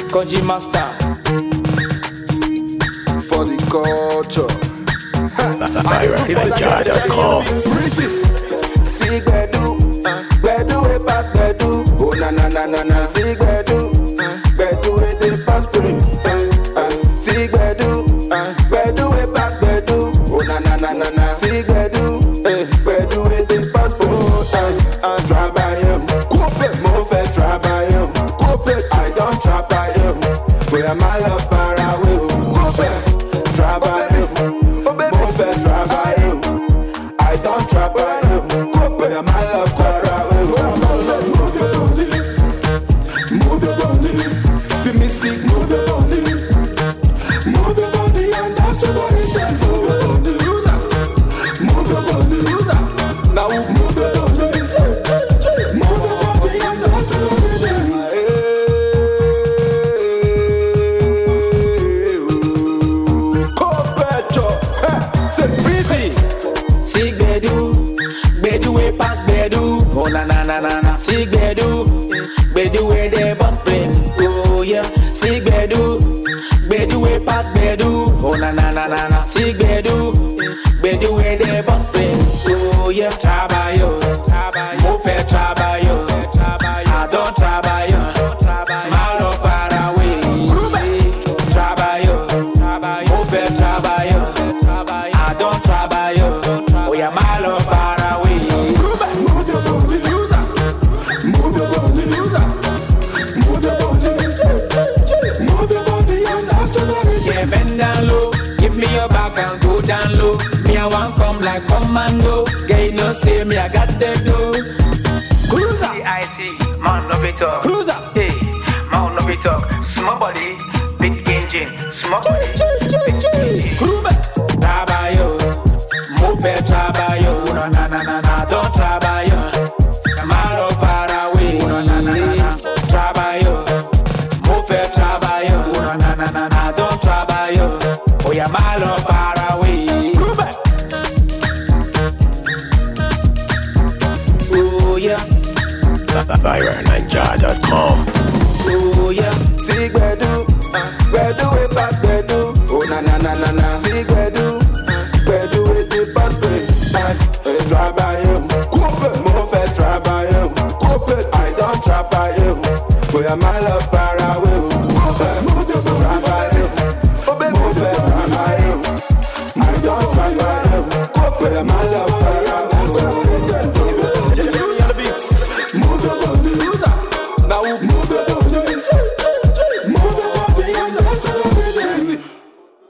Koji Master. for the culture. VironNinja.com. See Gbedu, Gbedu we pass Gbedu. Oh na na na na na. See Gbedu, Gbedu we dey pass Gbedu. Uh, uh. See Gbedu, Gbedu we pass Gbedu. Oh na na na na na. See Gbedu, eh, Gbedu we dey pass Gbedu. Uh, uh. Trabayem, mo fẹ́ trabayem. I don trabayem, bóyá má lọ fara wé o. Trabayem, mo fẹ́ trabayem. I don't trap by them. But I'm my love quarter. Move your body. Move your body. See me sick, move your body. Move your body and dance to what it said. Move your body. Move your body. Now move your body. Move your body and dance to what it said. Copecho. Say freezy. See Gbedu, Gbedu we pass Gbedu. Oh na na na na na. See Gbedu, Gbedu we dey bust brain. Oh yeah. See Gbedu, Gbedu we pass Gbedu. Oh na na na na na. See Gbedu, Gbedu we dey bust brain. Oh yeah. Trabayo, mo fẹ́ trabayo. I don trabayo. Má lọ fara away. Trabayo, mo fẹ́ trabayo. I don trabayo. Oya má lọ fara away. Move your body, loser. Move your body, loser. Move your body, move your body, and dance to the Yeah, bend down low. Give me your back and go down low. Me, I want come like commando. Girl, you know, say me, I got the dough. Cruiser. CIC, man no be talk. Cruiser. Hey, man no be talk. Small body, big engine. Small body, big engine. Cruiser. Trabayo. Mo fẹ́ trabayo. Na na na na na. Don't trabayo. Má lọ fara away. Na na na na na. Trabayo. Mo fẹ́ trabayo. Na na na na na. Don't trabayo. Oya má lọ fara away. Cruiser. Oh yeah. VironNinja.com. Oh yeah. See Gbedu, Gbedu we pass Gbedu. Oh na na na na na. See Gbedu, Gbedu we dey pass Gbedu. Eh, Try by him, mo fẹ́ try by him. I don try by him, bóyá má lọ fà